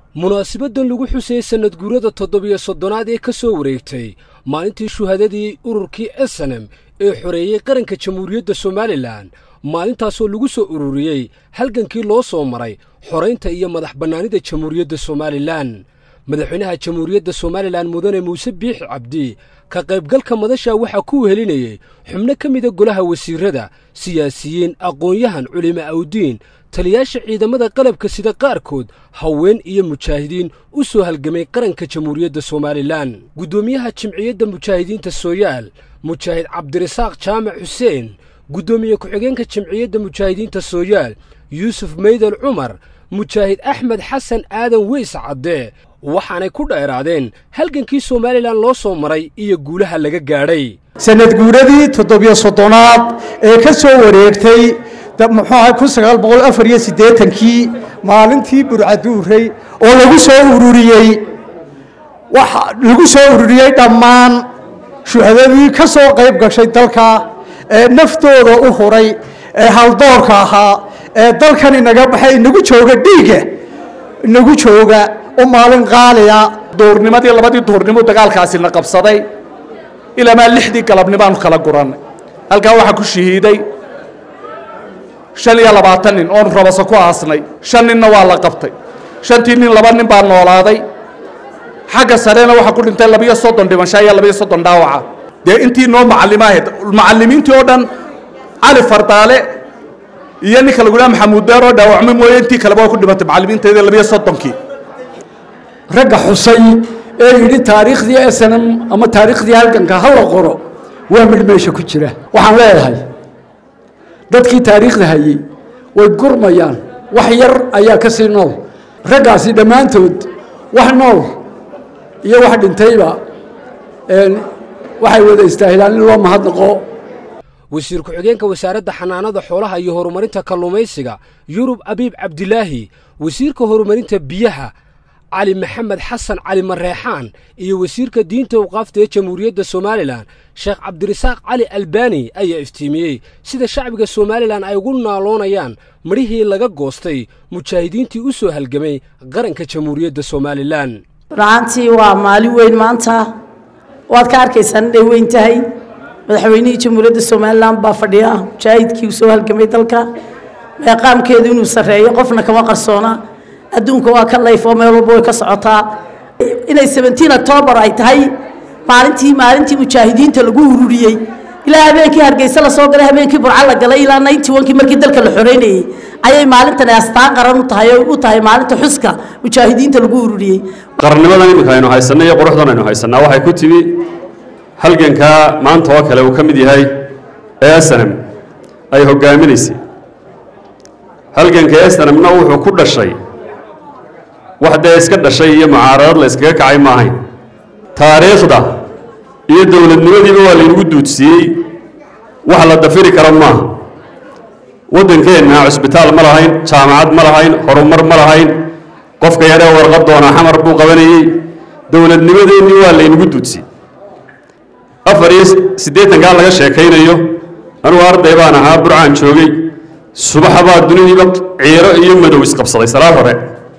munaasabaddan lagu xusayey sannad guurada toddobiyo soddonaad ee ka soo wareegtay maalintii shuhadadii ururkii esenem ee xoreeyey qaranka jamhuuriyadda somalilan maalintaasoo lagu soo ururiyey halgankii loo soo maray xoraynta iyo madax bannaanida jamhuuriyadda somalilan madaxweynaha jamhuuriyadda somalilan mudane muuse biixi cabdi ka qaybgalka madasha waxaa ku wehelinayey xubno ka mida golaha wasiirrada siyaasiyiin aqoon-yahan culimo awdiin taliyaasha ciidamada qalabka sida qaarkood haween iyo mujaahidiin u soo halgamay qaranka jamhuuriyadda somalilan guddoomiyaha jimciyadda mujaahidiinta sooyaal mujaahid cabdirasaaq jaamac xuseen guddoomiye ku-xigeenka jimciyadda mujaahidiinta sooyaal yuusuf meydal cumar mujaahid axmed xasan aadan weys cadde waxaanay ku dheeraadeen halgankii somalilan loo soo maray iyo guulaha laga gaadhay sanad guuradii toddobiyo soddonaad ee ka soo wareegtay muxuu ahay kun sagaal boqol afar iyo siddeetankii maalintii burcaduuray oo lagu soo ururiyey waxa lagu soo ururiyey dhammaan shuhadadii ka soo qayb gashay dalka ee naftooda u huray ee haldoorka ahaa ee dalkan inaga baxay inagu jooga dhiigga inagu jooga u maalin qaaliya duurnimadii labadii duurnimo dagaalkaasina qabsaday ilaamaa lixdii galabnimaanu kala gurannay halkaa waxaa ku shahiiday shan iyo labaatan nin oonu rabaso ku aasnay shan ninna waa la qabtay shantii nin laba nin baa noolaaday xagga sarena waxaa ku dhintay labiyo soddon dhimasho iyo labiyo soddon dhaawaca dee intii noo macallimo ahayd macallimiintii oo dhan cali fardaale iyo ninka lagu dhaha maxamuud beer oo dhaawacmay mooye intii kaleba waa ku dhimatay macallimiinteedii labiyo soddonkii ragga xusay ee yidhi taariikhdii snm ama taariikhdii halganka ha la qoro waa midh meesha ku jira waxaan leedahay dadkii taariikhda hayey way gurmayaan wax yar ayaa ka sii nool raggaasi dhammaantood wax nool iyo wax dhintayba waxay wada istaahilaan in loo mahadnaqo wasiir ku-xigeenka wasaaradda xanaanada xoolaha iyo horumarinta kalluumaysiga yurub abiib cabdilaahi wasiirka horumarinta biyaha cali maxamed xasan cali mareexaan iyo wasiirka diinta awqaafta ee jamhuuriyadda somalilan sheekh cabdirasaaq cali albani ayaa iftiimiyey sida shacbiga somalilan ay ugu naaloonayaan midhihii laga goostay mujaahidiintii u soo halgamay qaranka jamhuuriyadda somalilan runaantii waa maalin weyn maanta waad ka arkaysaan inay weyn tahay madaxweynihii jamhuuriyadda somalilan baa fadhiya mujaahidkii u soo halgamay dalka meeqaamkeedu inuu sarreeyo qofna kama qarsoona adduunka waa ka layfoo meel walba way ka socotaa inay seventeen octoobar ay tahay maalintii maalintii mujaahidiinta lagu ururiyey ilaa habeenkii hargeysa la soo galay habeenkii burco la galay ilaa ninety onkii markii dalka la xoreynayey ayay maalintani astaan qaran u tahay oo u tahay maalinta xuska mujaahidiinta lagu ururiyey qarannimadan iminka aynu haysanay iyo quruxdan aynu haysanaa waxay ku timi halgankaa maanta oo kale uu ka mid yahay ee snm ay hogaaminaysay halganka snmna wuxuu ku dhashay wax dee iska dhashay iyo mucaaradad la yskaga kacay ma ahayn taariikhda iyo dowladnimadiiba waa laynagu duudsiiyey wax la dafiri karo maaha waddankeenna cusbitaal ma lahayn jaamacad ma lahayn horumar ma lahayn qofka yaree warqad doona xamar buu qabanayey dowladnimadeennii waa laynagu duudsiyey afar iyo siddeetankaa laga sheekaynayo anugu arday baan ahaa burcaan joogay subaxa baa dunidiiba ciiro iyo madow isqabsaday salaad hore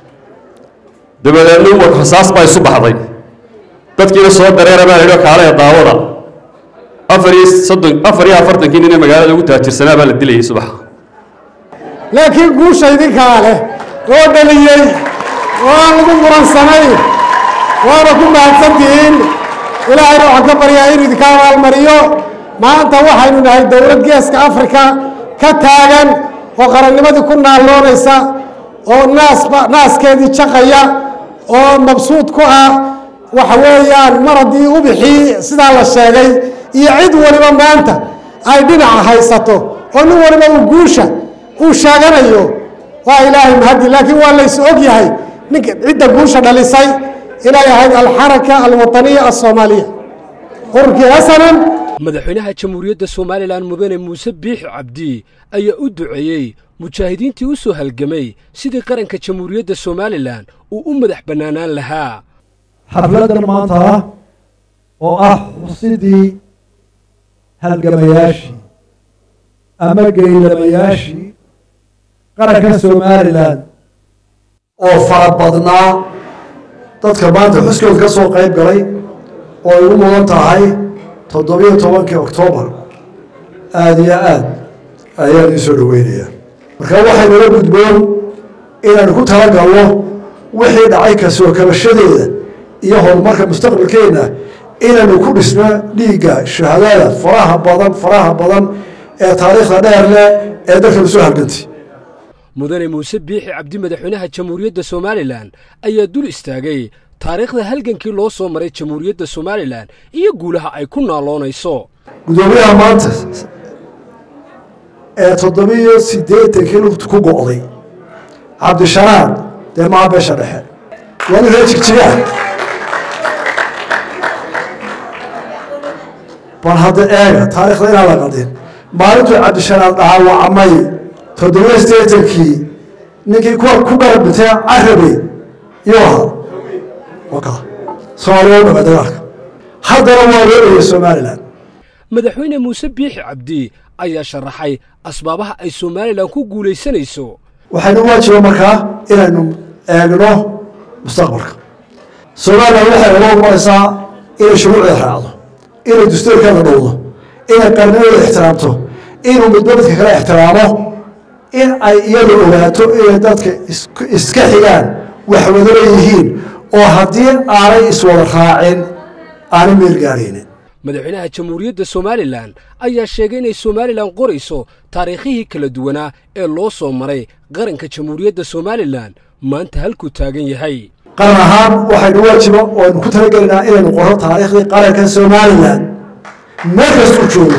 dabadeedna rasaas baa isu baxday dadkiina soo dareera baa laydhi kaalee daawada afar iyo soddon afar iyo afartankii nin ee magaalada ugu taajirsanaa baa la dilayay subaxa laakiin guusha idinkaa leh oo dhaliyey oo aan lagu muransanay waana ku mahadsantihiin ilaahayna waxaan ka baryaa inuu idinka abaalmariyo maanta waxaynu nahay dowlad geeska afrika ka taagan oo qarannimadii ku naalloonaysa oo naasba naaskeedii jaqaya oo mabsuud ku ah waxa weeyaan mar haddii ubixii sidaa la sheegay iyo cid waliba maanta ay dhinaca haysato oo nin waliba uu guusha uu sheeganayo waa ilaahay mahadi laakiin waa lays og yahay ninka cidda guusha dhalisay inay ahayd alxaraka alwaطaniya alsoomaaliya ururkii hasanan madaxweynaha jamhuuriyadda somalilan mudane muuse biixi cabdi ayaa u duceeyey mujaahidiintii u soo halgamay sidii qaranka jamhuuriyadda somalilan uu u madax bannaanaan lahaa xafladdan maanta ah oo ah xusidii halgamayaashii ama geylamayaashii qaranka somalilan oo fara badnaa dadka maanta xuskooda ka soo qayb galay oo ay u mudan tahay toddobiyo tobankii oktoobar aada iyo aad ayaan ii soo dhaweynayaa marka waxaynala gudboon inaanu ku talagalno wixii dhacay kasoo kabashadeeda iyo horumarka mustaqbalkeenna inaynu ku dhisno dhiigga shahaadada faraha badan faraha badan ee taariikhda dheer leh ee dalkanu soo halgantay mudane muuse biixi cabdi madaxweynaha jamhuuriyadda somalilan ayaa dul istaagay taariikhda halgankii loo soo maray jamhuuriyadda somalilan iyo guulaha ay ku naaloonayso guddoomiyaha maanta ee toddobiyo siddeetankii lugta ku go'day cabdishanaad dee maha beesha dhexe waa nin reer jigjigaa bal hadda eega taarikhda inaan la qaldin maalintuu cabdishanaad dhaawacmay toddobiyo siddeetankii ninkii kuwa ku garab dhintay carabe iyuu ahaa waka soomaaliya u dhama dagaalka haddana waa loo dhayay somalilan madaxweyne muuse biixi cabdi ayaa sharaxay asbaabaha ay somalilan ku guulaysanayso waxaynu waajiba markaa inaynu eegno mustaqbalka somalilan waxay uga umaraysaa inay shuruucda raacdo inay dastuurkeeda dhowdo inay qarnimadeeda ixtiraamto inuu midba midka kale ixtiraamo in ay iyadu ogaato inay dadka iska xigaan waxwadala yihiin oo haddii aanay iswada raacin aanay meel gaaraynin madaxweynaha jamhuuriyadda somalilan ayaa sheegay inay somalilan qorayso taariikhihii kala duwanaa ee loo soo maray qaranka jamhuuriyadda somalilan maanta halkuu taagan yahay qaran ahaan waxaynu waajiba oo aynu ku talagelaynaa inaynu qorro taariikhdii qaranka somalilan meel kastuu joogo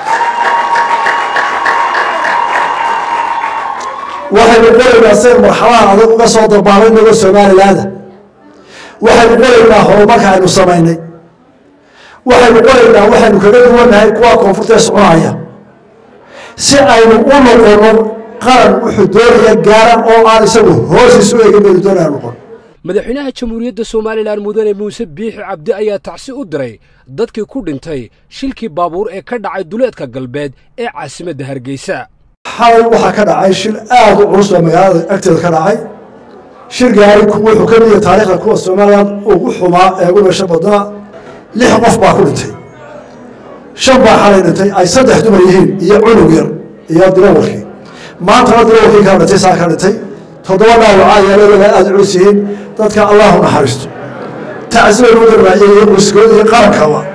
waxaynu qoraynaa saynu marxalaha adag uga soo dabaalay nago somalilaanda waxaynu qoraynaa horumarka aynu samaynay waxaynu qoraynaa waxaynu kaga duwannahay kuwa koonfurta ee soconaya si aynu u noqono qaran wuxuu doonaya gaara oo aan isagu hoosiis u egin baynu doonaya noqon madaxweynaha jamhuuriyadda somalilan mudane muuse biixi cabdi ayaa tacsi u diray dadkii ku dhintay shilkii baabuur ee ka dhacay duleedka galbeed ee caasimadda hargeysa xalay waxaa ka dhacay shil aada u culus baa magaalada agteeda ka dhacay shir gaari wuxuu ka mida taariikhda kuwa somalilan ugu xumaa ee ugu meesha badnaa lix qof baa ku dhintay shan baa xalay dhintay ay saddex dumar yihiin iyo cunug yar iyo dirawalkii maantana dirawalkii kaa dhintay saa ka dhintay toddoba dhaawacaa yeeladooda aada culus yihiin dadka allahu naxariisto tacsibaynu u darbaaciyay iyo qoyskood iyo qarankaba